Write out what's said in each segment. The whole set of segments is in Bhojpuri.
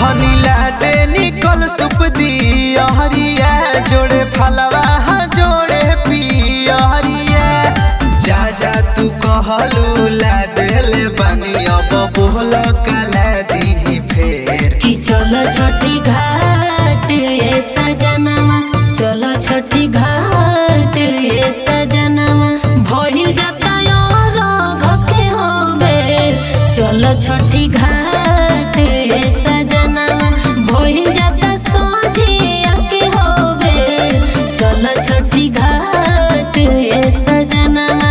धनी ला दे निकल सुप दियरिया जोड़े फलवा जोड़े पियरिया जा जा तू कहलू ला देले बानी अब बोल कला दी फेर कि चलो छठी घाट ये सजनवा चलो छठी घाट ये सजनवा भइल जाता और घके हो बेर चलो छठी घाट ये सजनवा भइल जाता सोझिया के हो बेर चलो छठी घाट ये सजनवा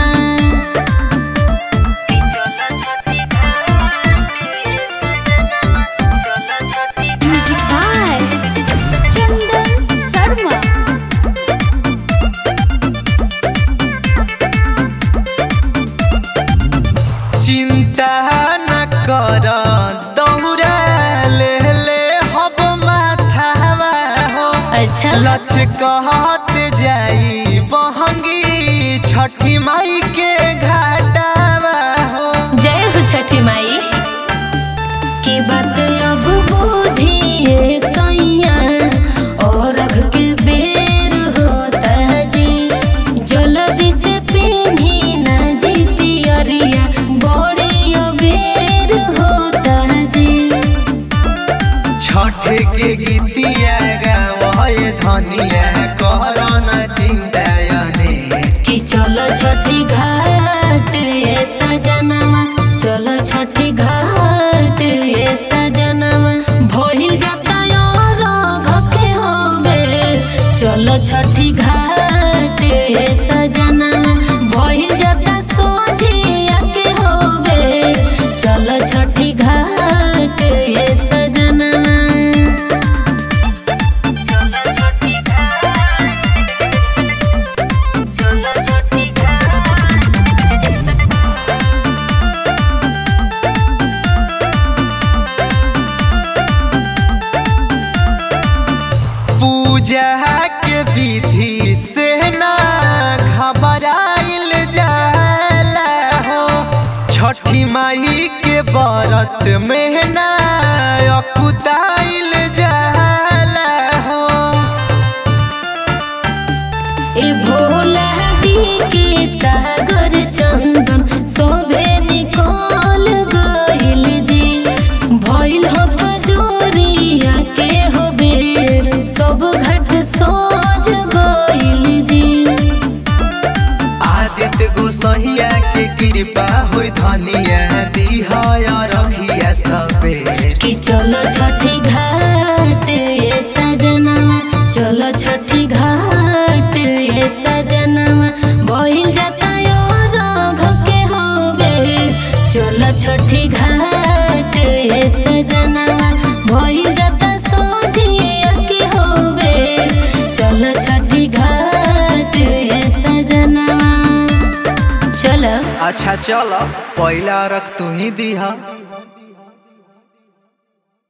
म्यूजिक बाय चंदन शर्मा चिंता न कर दौड़ा ले ले हब माथावा हो अच्छा लच कहत जाई बहंगी छठी माई के घाटावा हो जय हो छठी माई की बात अब बुझिए सैया और अघ के बेर होता जी जल्दी से पीढ़ी न जीती अरिया बड़ी अबेर होता जी छठ के गीतिया गावे धनिया कर न चिंता ने कि चलो छठी घाट ये सजनवा चलो छठी घाट ये सजनवा भइल जाता और घके हो बेर चलो छठी घाट ये सजनवा भइल जाता सोझिया के हो बेर चलो छठी घाट ये सजनवा चलो छठी पूजा के विधि से ना घबराइल जाला हो छठी माई के व्रत में ना अकुताइल जाला हो ए भोला के सागर चंदन सोभे निकल गइल जी भइल हो जोरिया के हो बेर सब घाट सोज गइल जी आदित्य गोसैया के कृपा होई धनिया दिहया रखिया सबे कि चलो छठी घाट ये सजनवा चलो छठी घाट ये सजनवा भइल जाता और घके हो बेर चलो छठी घाट ये सजनवा भइल जाता सोझिया के हो बेर चलो छठी घाट ये सजनवा चलो अच्छा चल पहला रख तू ही दिहा